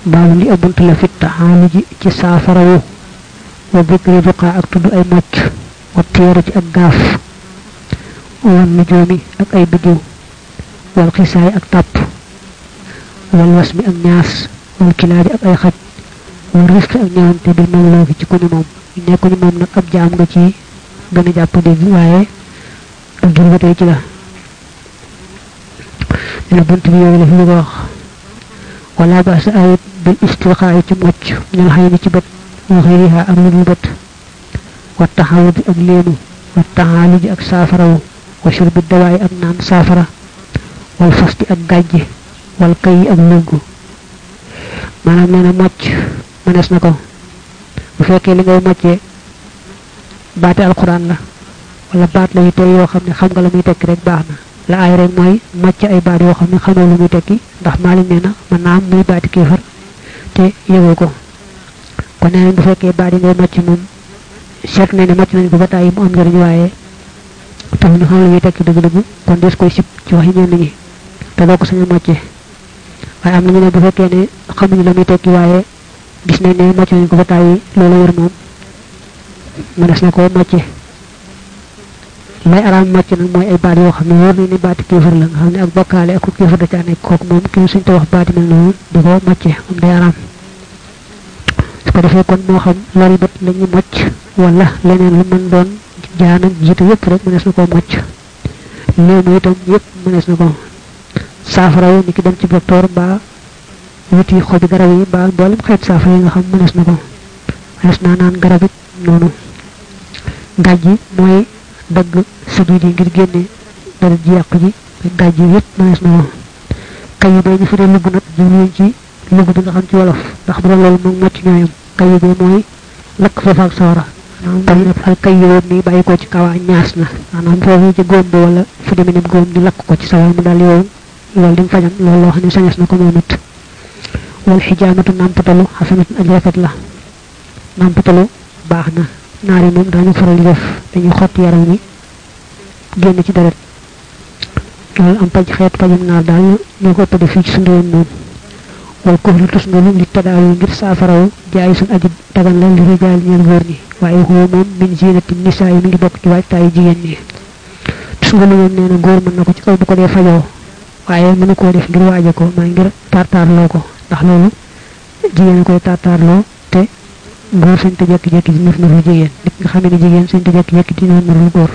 baalu li abunt la fit taxaali ji ci saafarawu wa dikri ruqaa ak tudd ay mocc wa téere ci ak gaaf wal nujoomi ak ay biddiw wal xisaay ak tàpp wal wasmi ak ñaas wal kilaabi ak ay xaj wal rifqi ak ñëwante bil mamlooki ci ku ni moom nekku ni moom nag ab jaam nga ci gën a jàpp dégg waaye ak jur ba tey ci la dina bunt bi yooyu la fi bëgg a wax wala ba sa ayit bil istilqaayi ci mocc ñal xëy ni ci bët wa xëyriha ak lu dul bët wa taxawudi ak léemu wa taxaaliji ak saafarawu wa shurbi dawaayi ak naan saafara wal fasti ak gàjji wal kay ak lugg maanaam nee na mocc mënees na ko bu fekkee li ngay moccee baate alquran la wala baat la yu tey yoo xam ne xam nga la muy tekki rek baax na la aay rek mooy mocc ay baat yoo xam ne xamoo lu muy tekki ndax maalik nee na mën naa am muy baati kéefar te yëgoo ko kon nee nañ bu fekkee baat yi ngay mocc moom seet nañ ne mocc nañ ko ba tàyyi mu am njëriñ waaye taxul ñu xam lu muy tekki dëgg-dëgg kon des koy sib ci wax yi ñenn ñi te doo ko sañ a moccee waaye am nañu ne bu fekkee ne xamuñu la muy tekki waaye gis nañ ne mocc nañ ko ba tàyyi loolu wër moom mënees na koo mocce lay araam mocc nag mooy ay baat yoo xam ne wóor nañ ne baati kéefar la nga xam ne ak bokkaale ak kéefar da caa nekk kooku moom ki suñ te wax baati mel noonu di ko mocce moom day araam su ko defee kon moo xam lori bët la ñu mocc wala leneen lu mën doon jaan ak jiitu yëpp rek mënees na koo mocc léemu itam yëpp mënees na ko saafara wu ni ki dem ci docteur mbaa wuti xobi garab yi mbaa mboolem xeet saafara yi nga xam mënees na ko mënees naa naan garab it noonu gàj yi mooy dagg sëgit yi ngir génne dara ji yàqu ji gàj yi yëpp mënees na ko kayi bay ñu fi dee lugg nag jubluñ ci lugg bi nga xam ci wolof ndax bu doon loolu moom mocc ñooyam kayi bay mooy lakk foofa ak sawara kayi nag al kayi boobu mi bàyyi ko ci kaw ñaas na maanaam foofu ci góom bi wala fu demee ne góom di lakk ko ci sawara mu daal yow loolu di mu fajam loolu loo xam ne sañes na ko moom it wal xijaamatu nàmpatalu xasanatun aj rafet la nàmpatalu baax na naar yi moom daañu faral di def dañuy xotti yaram wi génn ci deret loolu am paj xeet pajam naar daal ñoo ko ëpp def fii ci suñu réew moom wal kof lu tus ngolu li tadaaw yi ngir saafaraw jaay suñ aji dagan la li rijaal ñeel góor ñi waaye xuwa moom min zinati nisaa yi mi ngi bokk ci waajtaayu jigéen ñi tus ngolu moom nee na góor mën na ko ci kaw bu ko dee fajoo waaye mënu koo def ngir waaje ko maa ngir tartaarloo ko ndax loolu jigéen a koy tartaarloo te góor sañ te jekki-jekki di nur nurul jigéen nit nga xamee ne jigéen sañ te jekki-jekki di nur nurul góor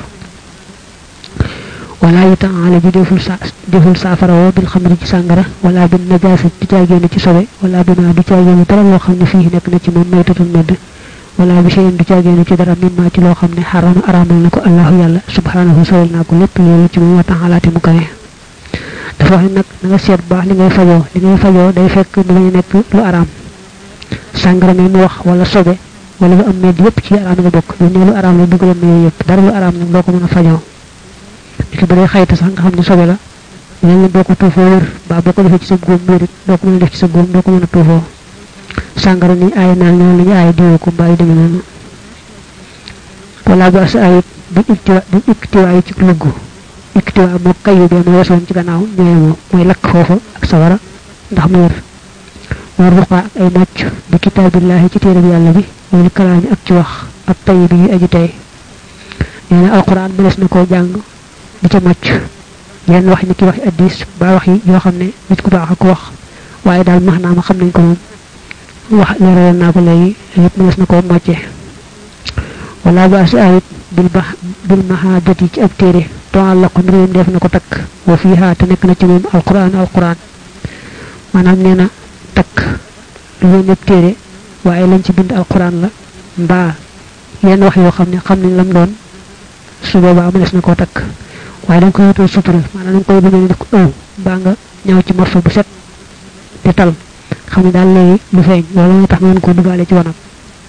wala yi taala ji deful sa deful saafarawoo bil xamri ci sàngara wala bin najaasa du caagéene ci sobe wala bi ma du caagéene dara loo xam ne fii nekk na ci moom maytatul medd wala bi cheyin du caagéene ci dara mimma ci loo xam ne xarama araamal na ko allahu yàlla subhanahu sowal naa ko lépp loolu ci moom wa taalaate mu kawe dafa wax ne nag na nga seet baax li ngay fajoo li ngay fajoo day fekk mu bañ a nekk lu araam sàngara mi mu wax wala sobe wala lu am medd yëpp ci araam nga bokk lu ne lu araam la dugaloon na yooyu yëpp dara lu araam nag doo ko mën a fajoo li ba day xayta sax nga xam ne sobe la leen boo ko tuufoo wër ba boo ko defee ci sa góom wérit doo ko mën a def ci sa góom doo ko mën a tuufoo sàngara ni aay naan noonu la ñu aay diwoo ko mbaa yi demee noonu wala ba sa ayit bi iktiwa bi iktiwa yi ci lugg iktiwa moo kayu bee ma weesoon ci gannaaw ñooyemoo mooy lakk foofa ak sawara ndax mu wér war ruqaa ak ay mocc bi kitaabillahi ci téere bi yàlla bi wala kalaami ak ci wax ak tay bi yu aji tey nee na alquran mënees na koo jàng di ca mocc yenn wax ni ki waxi addis ba wax yi yoo xam ne nit ku baax ak wax waaye daal max naa ma xam nañ ko moom wax leeral naa ko léegi yëpp mënees na koo mocce wala ba si ayit bil ba bil mahadati ci ab téere toal la ko mbirum def na ko takk wa fiha te nekk na ci moom alquran alquran maanaam nee na takk lu leen ab téere waaye lañ ci bind alquran la mbaa yenn wax yoo xam ne xam nañ lam doon su boobaa mënees na koo takk waaye da nga koy wutal sutura maanaam da nga koy bëgg def ko ëw mbaa nga ñëw ci morso bu set te tal xam ne daal léegi lu feeñ loolu moo tax nga mën koo dugaale ci wanag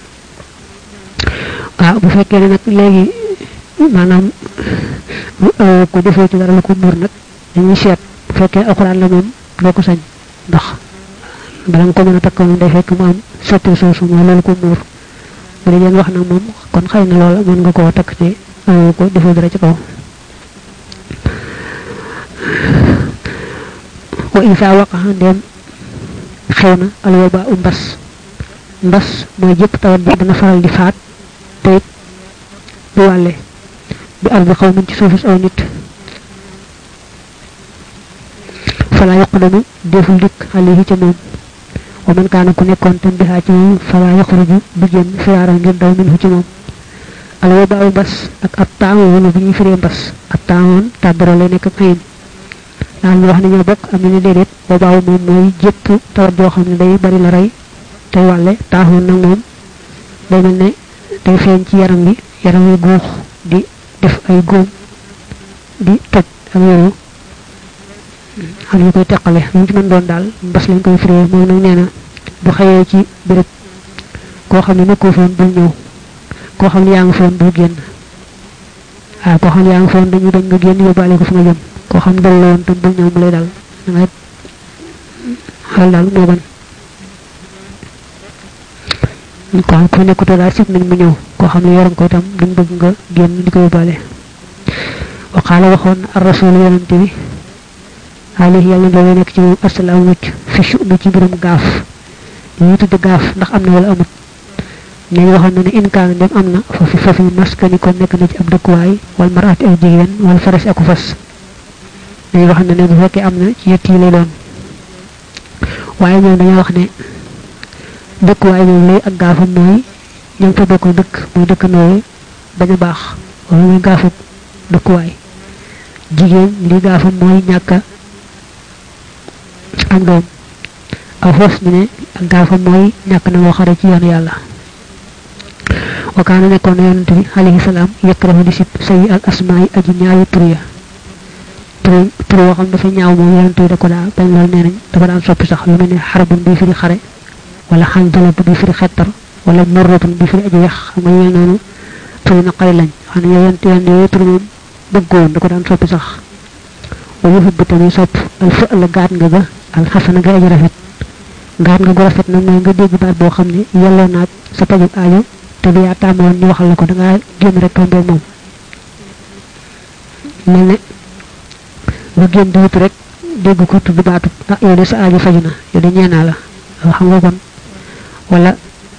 waaw bu fekkee ne nag léegi maanaam ko defee ci dara la ko muur nag dañuy seet bu fekkee alxuraan la moom doo ko sañ ndax bala nga ko mën a takk moom day fekk mu am sotti soosu mooy loolu ko muur bu dee wax nag moom kon xëy na loola mën nga koo takk ci ko defee dara ci kaw wa isa waqaxa ndem xew na alwaba u mbas mbas mooy jëpp tawat ji dana faral di faat te it du wàlle bi ardi xaw min ci suufus aw nit fala yaqdamu deful dikk alayhi ca moom wa man kaana ku nekkoon tam bihaa ci moom fala yaxruju du génn firaaran ngir daw minhu ci moom al waba aw mbas ak ab taamoon bi ñuy firee mbas ab taamoon tàbbara lay nekk ak ayin daal ñu wax ne ñoo bokk am na ne déedéet wabaaw moom mooy jëpp tawat joo xam ne day bari la rey tey wàlle taaxoon nag moom day mel ne day feeñ ci yaram bi yaram wi guux di def ay góom di toj ak yooyu xam ñu koy teqale lu ci mën doon daal mbas lañ koy firee moom nag nee na bu xëyee ci béréb koo xam ne nekkoo foon bul ñëw koo xam ne yaa ngi foon bul génn waaw koo xam ne yaa ngi foon dañu bañ nga génn yóbbaale ko fi nga jëm koo xam dal la woon tam bul ñëw mu lay dal da ngay xel daal moo gën ko xam ku nekkutoo daal sib nañ mu ñëw koo xam ne yoroon ko itam duñ bëgg nga génn di ko yóbbaale wa qaala waxoon ar rasul yonante bi alayhi yàlla na nekk ci moom asalaam mucc fi shu'mi ci mbirum gaaf li ñu tudde gaaf ndax am na wala amut ne waxoon na ne in kaan dem am na fa fi fa fi maskani kon nekk na ci ab dëkkuwaay wal maraati ak jigéen wal faras aku fas dañuy wax ne ne bu fekkee am na ci yett yi lay doon waaye ñoom dañoo wax ne dëkkuwaay moom lay ak gaafam mooy ñoom fa bokkul dëkk muy dëkk nooy bañ a baax wala muy gaafu dëkkuwaay jigéen li gaafam mooy ñàkk am doom aw fos ñu ne ak gaafam mooy ñàkk na moo xare ci yoonu yàlla wa kaana nekkoon na yonante bi alayhi salaam yakrahu di sib sayi al asmaa yi aji ñaawi tur ya tur tur yoo xam dafa ñaaw moom yonante bi da ko daa bañ loolu nee nañ dafa daan soppi sax lu mel ne xarbun bi firi xare wala xandalat bi firi xettar wala murratun bi firi aji wex xam nga yooyu noonu tur yi naqari lañ xam ne yonante yoon yooyu tur moom bëggoon da ko daan soppi sax wa yuhibbu tamit sopp al fa la gaat nga ga al xasana ga aji rafet gaat nga gu rafet nag mooy nga dégg baat boo xam ne yelloo naag sa pajug aajo te du yaa tàmmoon ñu waxal la ko da ngaa génn rek tombeeg moom mel ne nga génn di wut rek dégg ko tudd baatu ah yow de sa aajo faju na yow de ñeenaa la xam nga kon wala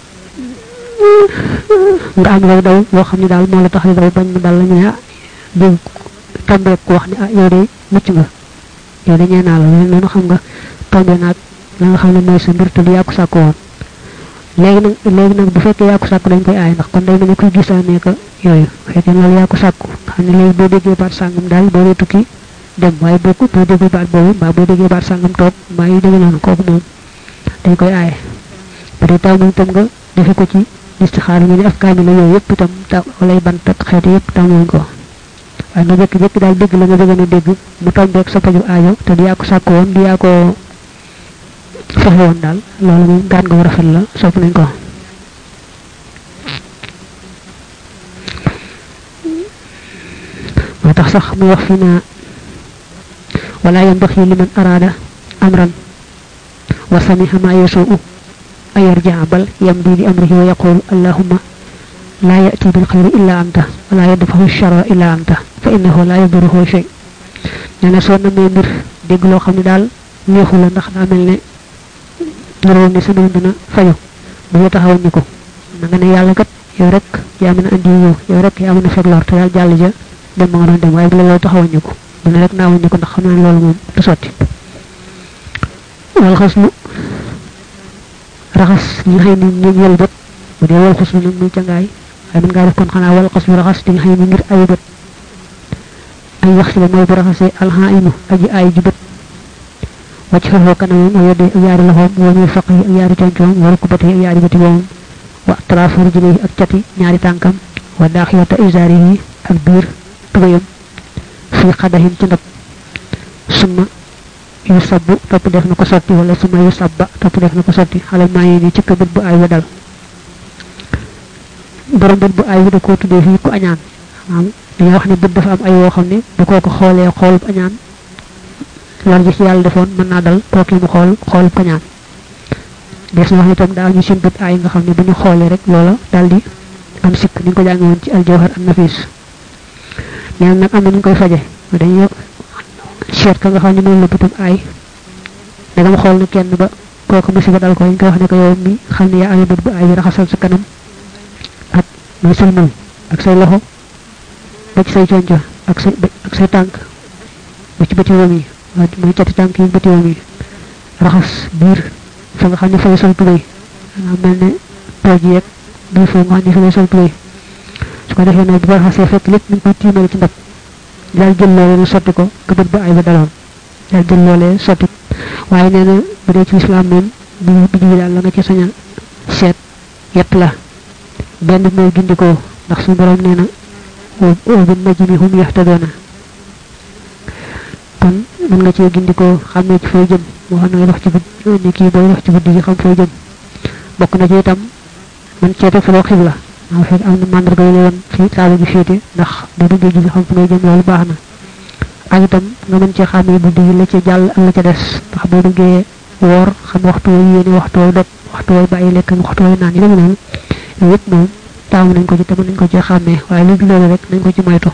nga am lay daw loo xam ne daal moo la tax di daw bañ mu dal la ñu ne ah dégg tombeeg ko wax ne ah yow de mucc nga yow de ñeenaa la loolu noonu xam nga tombe naag la nga xam ne mooy sa mbir te du yaa ko sàkk woon léegi nag léegi nag bu fekkee yaa ko sàkku dañ koy aay ndax kon day mel ne kuy gisaanee ko yooyu bu fekkee loolu yaa ko sàkku xam ne léegi boo déggee baat sàngam daal boo dee tukki dem waaye boo ko boo déggee baat boobu mbaa boo déggee baat sàngam toog mbaa yu demee noonu kooku moom dañ koy aaye bu dee taw moom itam nga defe ko ci listixaar ñu ne af kaami la yooyu yëpp itam taw walay bant ak xeetu yëpp tàmmuñ ko waaye nga jékki-jékki daal dégg la nga bëggoon a dégg mu tombeeg sa paju aajo te du yaa ko sàkku woon du yaa ko fexe woon daal loolu moom gaan nga war a rafet la sopp nañ ko moo tax sax mu wax fi naa wala yambaxi liman araada amran wa samiha ma yasuu an yarjaa bal yamdi li amrihi wa yaqul allahumma la yati bil xayri illa anta wala yadfahu sharra illa anta fa innahu la yaduruhu shay nee na soo namee mbir dégg loo xam ne daal neexu la ndax daa mel ne noroon ne sa mbir dina fayu bu ñu taxawal ñu ko na nga ne yàlla kat yow rek yaa mën a andi yow yow rek yaa mën a fekk lor te daal jàll ja dem ma nga doon dem waaye bu la loolu taxawal ñu ko bu ne rek naawuñ ñu ko ndax xam naa ne loolu moom du sotti wal xas lu raxas li nga xam ne ñu ñël bët bu dee wal xas lu nag muy cangaay waaye mën ngaa def kon xanaa wal xas lu raxas li nga xam ne ngir ayu bët ay wax si la mooy bu raxasee alxaayinu aji aay ji bët wacc fefoo kanamam ak yodde ak yaari loxoom wa muy faq yi ak yaari concoom wa rukkubati ak yaari bëti boomam wa atraafu rijlihi ak cati ñaari tànkam wa daaxiyata isaarihi ak biir tubayam fii xadahin ci ndab summa yu sabbu topp def na ko sotti wala summa yu sabba topp def na ko sotti xale maa yi ni ci bët bu aay wa dal borom bët bu aay wi da koo tuddee fii ku añaan maanaam dañoo wax ne bët dafa am ay woo xam ne bu koo ko xoolee xoolub añaan lor ji ci yàlla defoon mën naa dal kooki mu xool xoolub kañaan des na wax ne itam daa ñu seen bët aay nga xam ne bu ñu xoolee rek loola daal di am sikk ni nga ko jànge woon ci aljawhar an nafis neen nag am na ñu koy faje dañuy seet ka nga xam ne moom la bëtam aay dagam xool na kenn ba kooku musiba dal ko ñu koy wax ne ko yow mi xam ne yaa amee bët bu ay bi raxasal sa kanam ak muy sëlmal ak say loxo ba ci say conco ak say ak say tànk ba ci bëti woom yi muy cati tànk yi bëti woom yi raxas biir fa nga xam ne fay sol tubéy maanaam mel ne tooj yeeg biir foofu nga xam ne fi lay sol tubéy su ko defee nag bu ko raxasee fekk lépp ñu koy tiimale ci ndab daal jël loolee nu sotti ko nga bët ba ay ba daloon daal jël loolee sotti waaye nee na bu dee ci islam moom bu bu ji daal la nga ci sañ a seet yett la benn mooy gindikoo ndax suñu borom nee na wa bin najmi hum yahtadoona kon mën nga cee gindikoo xam ne ci fay jëm moo xam ne dox ci guddi ni kii booy dox ci guddi gi xam fay jëm bokk na ci itam man cee teg faloo xibla maa fekk am na mandarga yu la woon fii saaba gi féete ndax bu duggee ji xam fu ngay jëm loolu baax na ak itam nga mën cee xàmmee guddi gi la ca jàll ak la ca des ndax boo duggee woor xam waxtu wooy yéene waxtu wooy dog waxtu wooy bàyyi lekk waxtu wooy naan yi dama noonu yooyu yëpp moom taamu nañ ko ci te mën nañ ko cee xàmmee waaye léegi loolu rek nañ ko ci moytu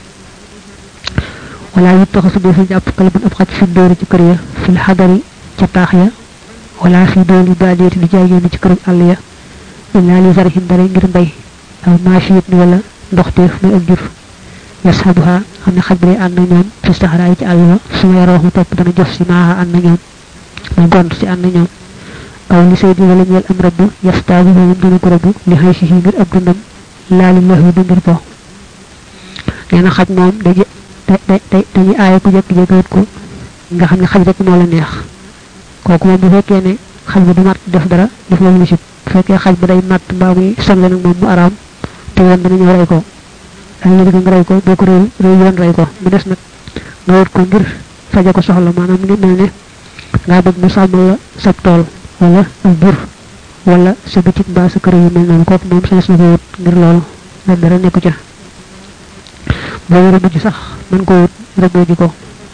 wala yu taxasu dee fi jàpp kalbun ab xaj fi dóori ci kër ya fil xadari ca taax ya wala fi dooli baadiyati di jaay yéen ci këru àll ya illaa li zarhin dara ngir mbay aw maashiyat ni wala ndoxteef muy ak jur yashabuha xam ne xaj bi day ànd ak ñoom fi saxaraay ci àll ba su ma yaroo mu topp dana jof si maaha ànd ak ñoom muy gont si ànd ak ñoom aw li say di wala ñeel am rabbu yastaabu moom dana ko rabbu li xëy si ngir ab dundam laali lahu du ngir po nee na xaj moom day day day dañuy aaye ku jékki-jékki wut ko nga xam ne xaj rek moo la neex kooku moom bu fekkee ne xaj bi du mat def dara def loolu li si bu fekkee xaj ba day matt mbaa muy sonle nag moom mu araam te yoon dana ñëw rey ko ak ñu nga rey ko boo ko réew réew yoon rey ko mu des nag nga wut ko ngir faje ko soxla maanaam mu ngi mel ne ngaa bëgg mu sàmmal la sab tool wala ak bur wala sa bitik mbaa sa kër yu mel noonu kooku moom sañes na ko wut ngir loolu la dara nekku ca boo war a mujj sax mën ko wut rëbboo ji ko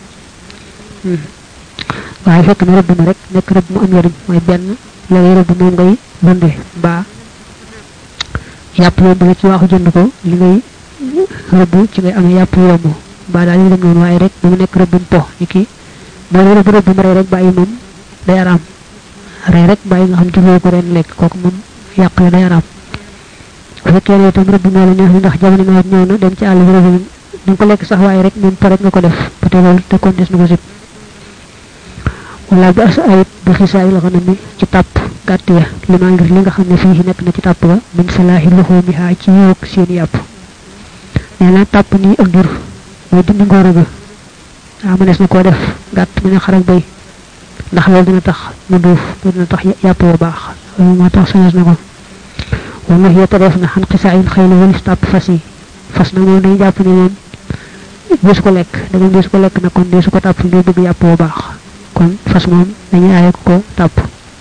waaye fekk na rëbb ma rek nekk rëbb mu am njariñ mooy benn la ngay rëbb moom ngay dunde mbaa yàpp yomb la ci waaxu jënd ko li ngay rëbb ci ngay amee yàpp yomb mbaa daal yi dem noonu waaye rek bu mu nekk rëbbum po ni ki boo rëbb rëbb mu rey rek bàyyi moom day araam rey rek bàyyi nga xam ci ko ren lekk kooku moom yàq la day araam bu fekkee ne itam rëbb moo la neex li ndax jamono nawet ñëw na dem ci àll bi rëbb ni ko lekk sax waaye rek moom po rek nga ko def ba tey loolu te kon des na ko sib wala bi as ayit bi xisaay la xanam mi ci tàpp gàtt ya li maa ngir li nga xam ne fii nekk na ci tàpp ga min salaahi loxoo mi haa ci yiwug seen yàpp nee na tàpp nii ak jur mooy dindi ngóora ga waaw mënees na koo def gàtt mu ne xar ak bay ndax loolu dina tax mu duuf loolu dina tax yàpp ba baax loolu moo tax sañes na ko wala nax yetta def na xan xisaayin xëy la walis tàpp fas yi fas nag moom dañu jàpp ne moom deesu ko lekk da ngeen deesu ko lekk nag kon deesu ko tàpp ngir bëgg yàpp ba baax kon fas moom dañuy aaye ko ko tàpp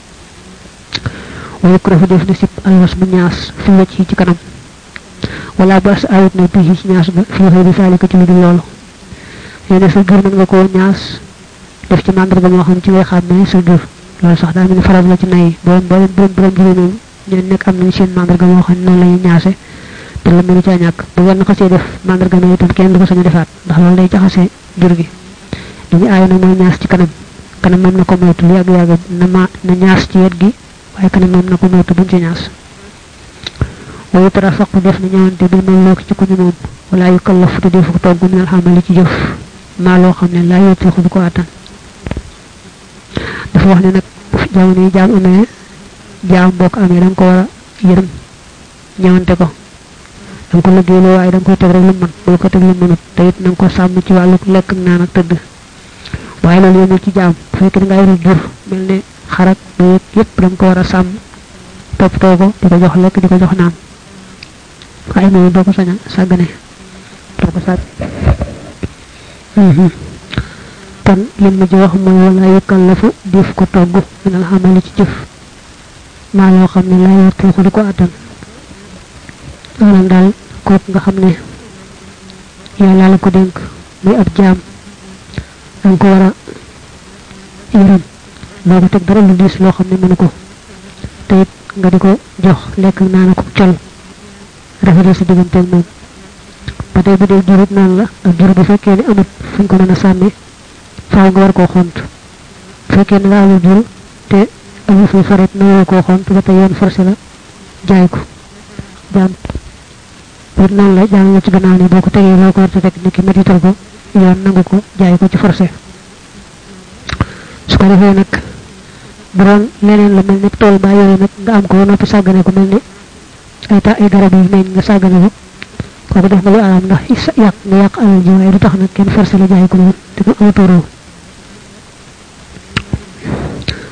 wala ko def na sip alwas mu ñaas fi wacc ci kanam wala bas ayut na bi ci ñaas ba fi xëy di saalika ci lu dul loolu nee sa gër mën nga koo ñaas def ci màndarga moo xam ci ngay xam ne sa gër loolu sax daa mel ni faral la ci nay borom borom borom borom jigéen moom ñeen nekk am nañ seen màndarga moo xam ne noonu la ñuy ñaase te la mënu caa ñàkk bu wenn xasee def màndarga mi itam kenn du ko sañ a defaat ndax loolu day jaxase jur gi dañu aaye nag mooy ñaas ci kanam kanam moom na ko moytu lu yàgg yàgg na ma na ñaas ci wet gi waaye kanam moom na ko moytu buñ ci ñaas wayu tara faqu def na ñëwante bil moom loo ci ku ñu moom wala yu kallafu te defu ko togg minal xamali ci jëf maa loo xam ne laa yotteexu du ko attan dafa wax ne nag jamono yi jaam amee jaam boo ko amee da nga ko war a yërëm ñëwante ko da nga ko liggéeyloo waaye da nga koy teg rek lu mën boo ko teg lu mënut te it na nga ko sàmm ci wàllu lekk ak naan ak tëdd waaye loolu yëmul ci jaam bu fekkee da ngaa yor jur mel ne xarak beeg yëpp da nga ko war a sàmm toppatoo ko di ko jox lekk di ko jox naan waaye moom doo ko sañ a sàggane doo ko sàgg kon lim ma ji wax mooy wala yukallafu def ko togg minal xamali ci jëf maa loo xam ne laa yor tuuxu di ko attan maanaam daal kooku nga xam ne yàlla la ko dénk muy ab jaam da nga ko war a yërëm doo ko teg dara lu diis loo xam ne mënu ko te it nga di ko jox lekk naan ko col rafetal sa digganteeg moom ba tey bu dee jurut noonu la ak jur bu fekkee ne amut fuñ ko mën a sànni faaw nga war koo xont bu fekkee ne nga amul jur te amu fi farit na ko xon te tay yoon forcé la jaay ko jaam pour non la jaam la ci gannaaw ni boko tegee loo ko war tek ni ki medital ko yoon nangu ko jaay ko ci forcé su ko defee nag bu doon leneen la mel ni tool ba yooyu nag nga am ko noppi sàggane ko mel ni ay ta ay garab yi meñ nga sàggane ko kooku def nga lu araam ndax yàq nga yàq alal ji waaye du tax nag kenn forcé la jaay ko te ko amatoo